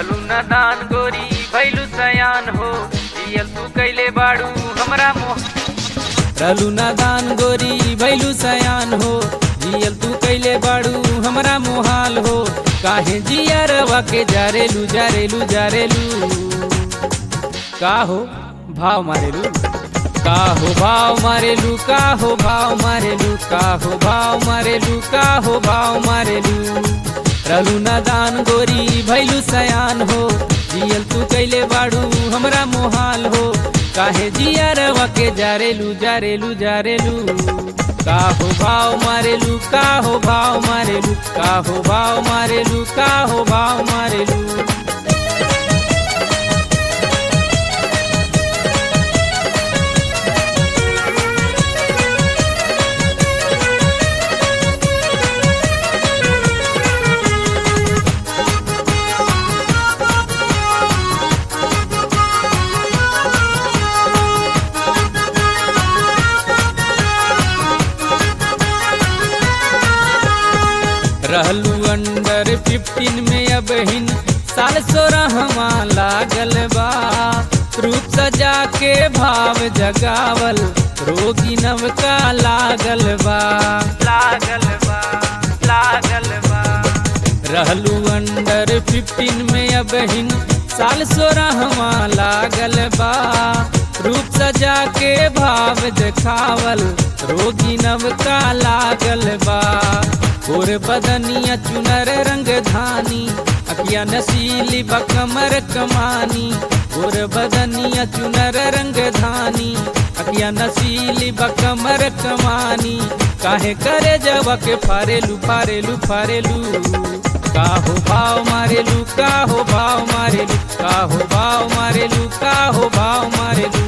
रहलू न दान गोरी भैलू सयान हो दियल तू कैले बाड़ू हमरा मोह रहलू न दान गोरी भैलू सयान हो जियल तू कैले बाड़ू हमरा मोहाल हो काहे जियरवा के जारेलू जारेलू जारेलू का हो भाव मारेलू का हो भाव मारेलू का हो भाव मारेलू का हो भाव मारेलू का हो भाव मारेलू रहलू न दान गोरी भैलू सयान हो जियल तू कैले बाड़ू हमरा मोहाल हो काहे जियरवा के जारेलू जारेलू जारेलू का हो भाव मारेलू का हो भाव मारेलू का हो भाव मारेलू का हो भाव मारेलू रहलू अंडर फिफ्टीन में अब हिन साल सोरहवा लागल बा रूप सजा के भाव जगावल रोगी नवका लागल बा लागल बा लागल बा रहलू अंडर फिफ्टीन में अब हिन साल सोरहवा लागल बा रूप सजा के भाव देखावल रोगी नवका लागल बा गोर बदनिया चुनर रंग धानी अकिया नसीली बकमर कमानी गोर बदनिया चुनर रंग धानी अकिया नसीली बकमर कमानी काहे करे जब के फारेलू फारेलू फारेलू का हो भाव मारेलू का हो भाव मारेलू का हो भाव मारेलू का हो भाव मारेलू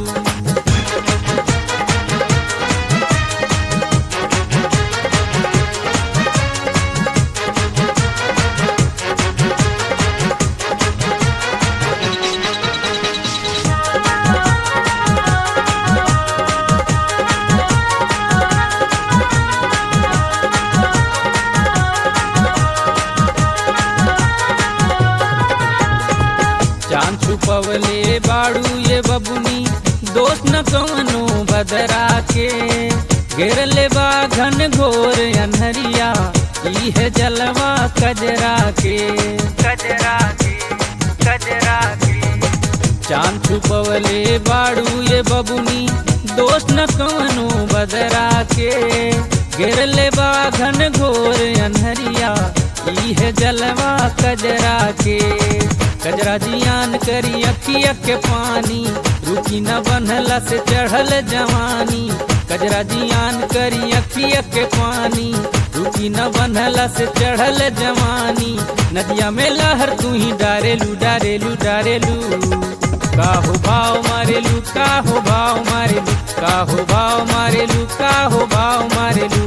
चांद छुपवले बाड़ू ये बबुनी दोस्त न कवनो बदरा के घेर ले बा घन घोर अनहरिया ई है जलवा कजरा के कजरा के कजरा के चांद छुपवले बाड़ू ये बबुनी दोस्त न कवनो बदरा के घेर ले बा घन घोर अनहरिया ई है जलवा कजरा के कजरा जियान करी अखिया के पानी रुचि न बनला से चढ़ल जवानी कजरा जियान करी अखिया के पानी रुचि न बनला से चढ़ल जवानी नदिया में लहर तू ही डारेलू डारेलू डारेलू का हो भाव मारेलू का हो भाव मारेलू का हो भाव मारेलू का हो भाव मारेलू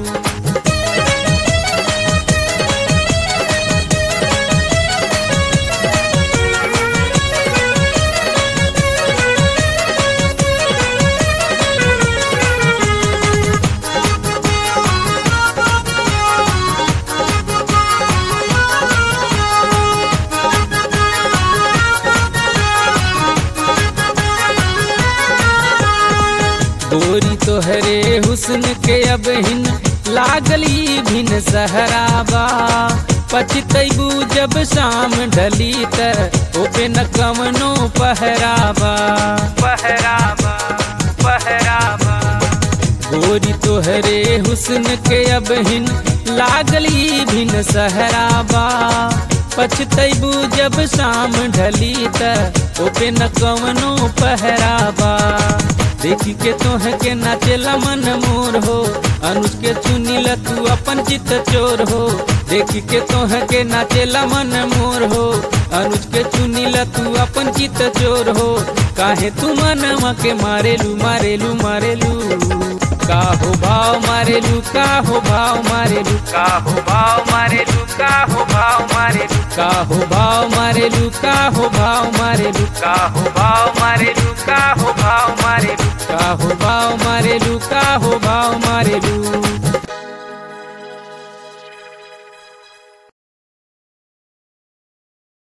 गोरी तोहरे हुस्न के अब हिन लागली भिन सहराबा पछतैबू जब शाम ढली त ओपे न कवनो पहराबा पहराबा पहराबा गोरी तोहरे हुस्न के अब हिन लागली भिन सहराबा पछतैबू जब शाम ढली त ओपे न कवनो पहराबा देखी के तोह के नाचेला मन मोर हो अनुज के चुनीला तू अपन चित चोर हो देखी के तोह के नाचेला मन मोर हो अनुज के चुनीला तू अपन चित चोर हो काहे तू मनवा के मारेलू मारेलू मारेलू का हो भाव मारेलू का हो भाव मारेलू का हो भाव मारेलू का हो भाव मारेलू का हो भाव मारेलू का हो भाव मारेलू का हो भाव मारेलू का हो भाव मारेलू का हो भाव मारेलू का हो